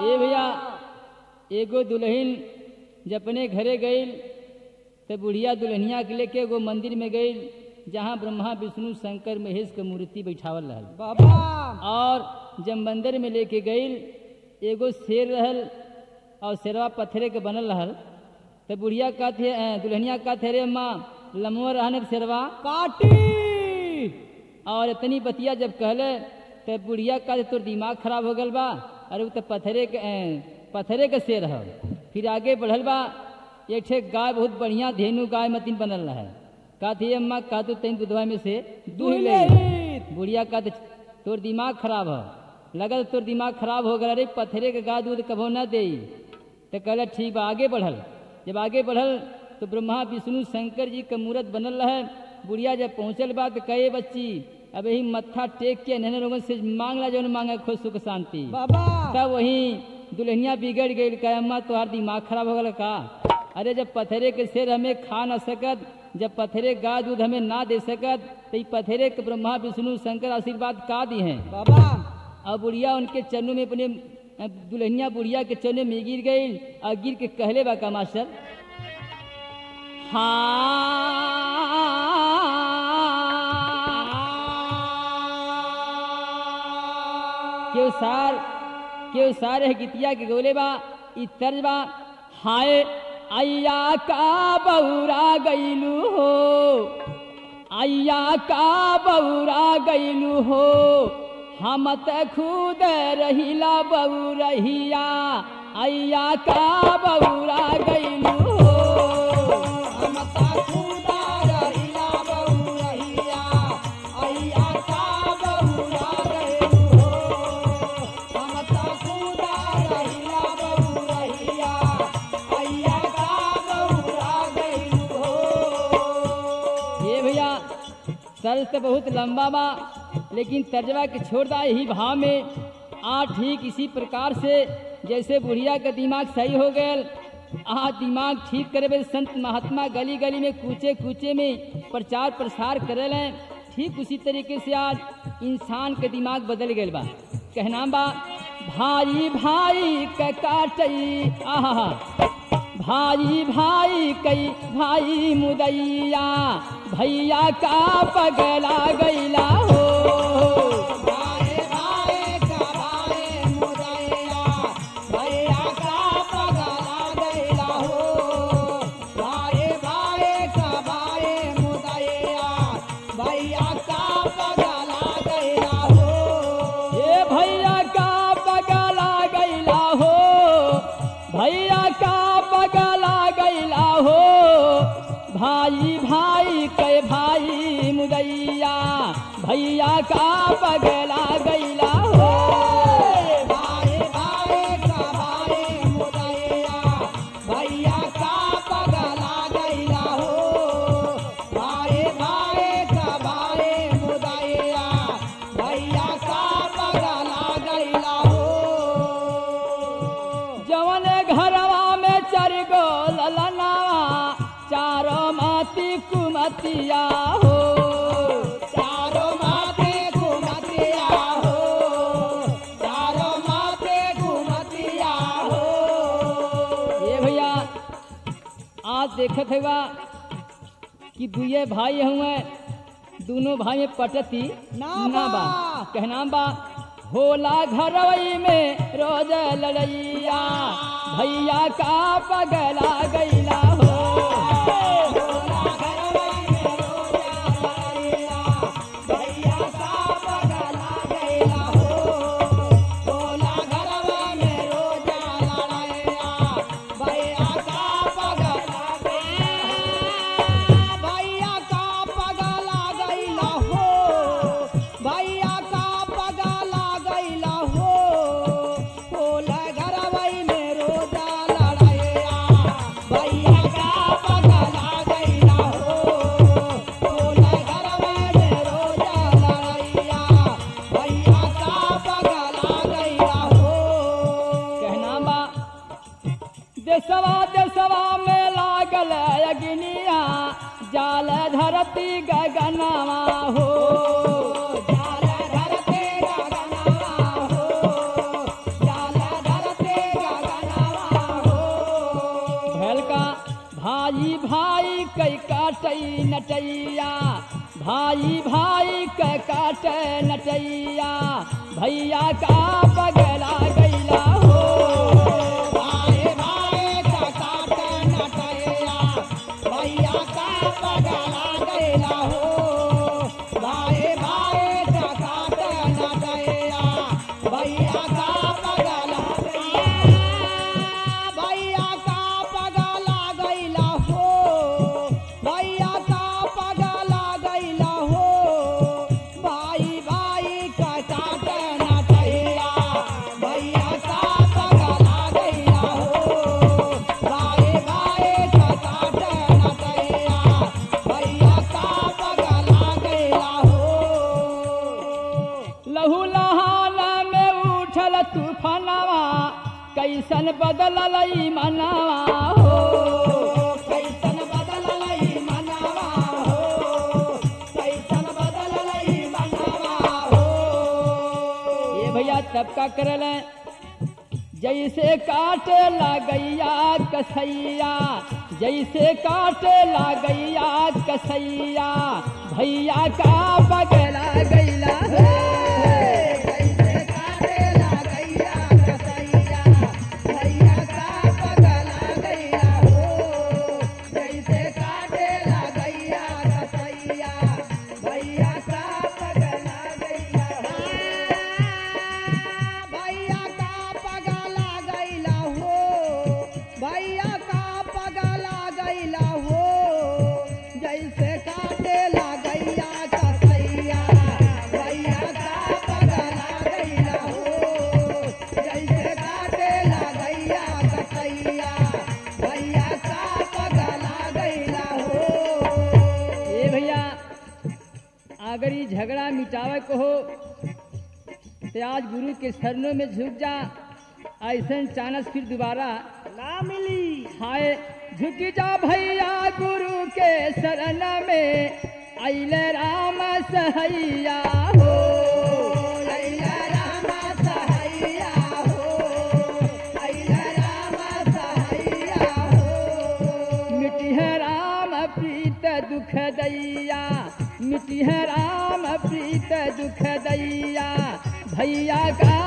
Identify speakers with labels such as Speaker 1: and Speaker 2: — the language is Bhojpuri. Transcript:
Speaker 1: ए भैया एगो दुल्हन जब अपने घरे गई तो बुढ़िया दुल्हनिया के लेके एगो मंदिर में गई जहाँ ब्रह्मा विष्णु शंकर महेश के मूर्ति बैठावल रहल
Speaker 2: बाबा
Speaker 1: और जब मंदिर में लेके गई एगो शेर रहल और शेरवा पत्थरे के बनल रहल तो बुढ़िया का थे अ, दुल्हनिया का थे रे माँ लमवा रहने शेरवा
Speaker 2: काटी
Speaker 1: और इतनी बतिया जब कहले तो बुढ़िया का तोर दिमाग खराब हो गल बा अरे वो तो पत्थरे के अ, पत्थरे के शेर है फिर आगे बढ़ल बा एक ठे गाय बहुत बढ़िया धेनु गाय मतीन बनल रहा है का थी अम्मा का तो तीन दुधवा में से दूह ले
Speaker 2: दुल्हन
Speaker 1: बुढ़िया का तो तोर दिमाग खराब है लगल तोर दिमाग खराब हो गया अरे पत्थरे के गाय दूध कभो न दे तो कहला ठीक बा आगे बढ़ल जब आगे बढ़ल तो ब्रह्मा विष्णु शंकर जी का मूर्त बनल रहे बुढ़िया जब पहुंचल बा तो कहे बच्ची अब यही मत्था टेक के नहने लोगन से मांगला जौन मांगे खुद सुख शांति
Speaker 2: बाबा
Speaker 1: तब वही दुल्हनिया बिगड़ गई कहे अम्मा तुम्हार दिमाग खराब हो गल का अरे जब पत्थरे के शेर हमें खा न सकत जब पत्थरे गाय दूध हमें ना दे सकत तो ई पत्थरे के ब्रह्मा विष्णु शंकर आशीर्वाद का दी हैं
Speaker 2: बाबा
Speaker 1: और बुढ़िया उनके चरणों में अपने अ, दुल्हनिया बुढ़िया के चरणों में गिर गई और गिर के कहले बा का मास्टर हाँ केव सार केव सार है गीतिया के गोले बा ई तर्ज बा हाय अय्या का बौरा गईलू हो अय्या का बौरा गईलू हो हम त खुद रहिला बौरहिया अय्या का बौरा गईलू हो
Speaker 2: हम ता खुदा रहिला बहुरहिया अय्या का बहुरा गइलू हो हम ता खुदा रहिला बहुरहिया अय्या का बहुरा गइलू हो
Speaker 1: ये भैया तर्ज तो बहुत लंबा बा लेकिन तर्जवा के छोड़ दा यही भाव में आ ठीक इसी प्रकार से जैसे बुढ़िया का दिमाग सही हो गया आ दिमाग ठीक करे बे संत महात्मा गली गली में कूचे कूचे में प्रचार प्रसार करे लें ठीक उसी तरीके से आज इंसान के दिमाग बदल गए बा कहना बा भाई भाई का काटई आहा भाई भाई कई भाई मुदैया भैया का पगला गैला हो
Speaker 2: भाई भाई का भाई मुदैया भैया का पगला गइला हो भाई भाई का भाई मुदैया भैया का पगला गइला हो
Speaker 1: ये भैया का पगला गैला हो भैया का पगला गैला हो भाई भाई के भाई मुदैया भैया का पगला गैला हो
Speaker 2: भाई भाई का भाई मुदैया भैया का पगला गइला हो भाई भाई का भाई मुदैया भैया का पगला गइला हो
Speaker 1: जवन घरवा में चर गो ललनावा चारो माती कुमतिया हो
Speaker 2: चारों माथे घुमतिया हो चारों माथे घुमतिया हो
Speaker 1: ये भैया आज देखत है कि दुए भाई हुए दोनों भाई में पटती
Speaker 2: ना
Speaker 1: ना बा
Speaker 2: बा।
Speaker 1: कहना बा होला घरवई में रोज लड़ैया भैया का पगला गैला हो
Speaker 2: भोला घरवई में रोजा लड़ैया, भैया का पगला गइला हो। भोला घरवई में रोजा लड़ैया, भैया का पगला गइला। भैया का पगला गइला हो। भैया का पगला गइला हो। भोला घरवई में रोजा लड़ैया, भैया का पगला गइला हो। भोला घरवई में रोजा लड़ैया, भैया का पगला गइला हो।
Speaker 1: कहना बा देसवा देसवा में लागल अग्निया जाल धरती गगनवा हो
Speaker 2: जाल धरते गगनवा हो, जाल धरते
Speaker 1: नटैया भाई भाई का काट नटैया भैया का पगला गैला हो
Speaker 2: भाई भाई का काट नटैया भैया का पगला गैला हो भाई भाई का काट नटैया भैया का पगला भैया का पगला गैला हो भैया का पगला गैला हो भाई भाई का काट नटैया भैया का पगला गैला हो भाई भाई का काट नटैया भैया का पगला गैला हो
Speaker 1: लहू लहाना में उठल तूफानवा कैसन बदलल ई मनवा हो
Speaker 2: कैसन बदललै मनवा हो कैसन बदललै मनवा हो
Speaker 1: ये भैया तब का करल जैसे काटे लागैया कसैया जैसे काटे लागैया कसैया भैया का पगला गैला
Speaker 2: कैसे काटेला गैया कसैया भैया का पगला गैया हो कैसे काटेला गैया कसैया भैया का पगला गैया भैया का पगला गैला हो भैया का पगला गैला हो जैसे काटेला गैया कसैया भैया का पगला गैला हो जैसे काटेला गैया कसैया भैया का पगला गैला हो
Speaker 1: ये भैया अगर ये झगड़ा मिटावे को हो तो आज गुरु के शरणों में झुक जा ऐसा चानस फिर दोबारा
Speaker 2: ना मिली
Speaker 1: हाय झुक जा भैया गुरु के शरण में अइले राम सहैया हो
Speaker 2: अइला राम सहैया हो अइला राम सहैया हो
Speaker 1: मिटिह राम प्रीत दुख दैया मिटिह राम प्रीत दुख दैया भैया का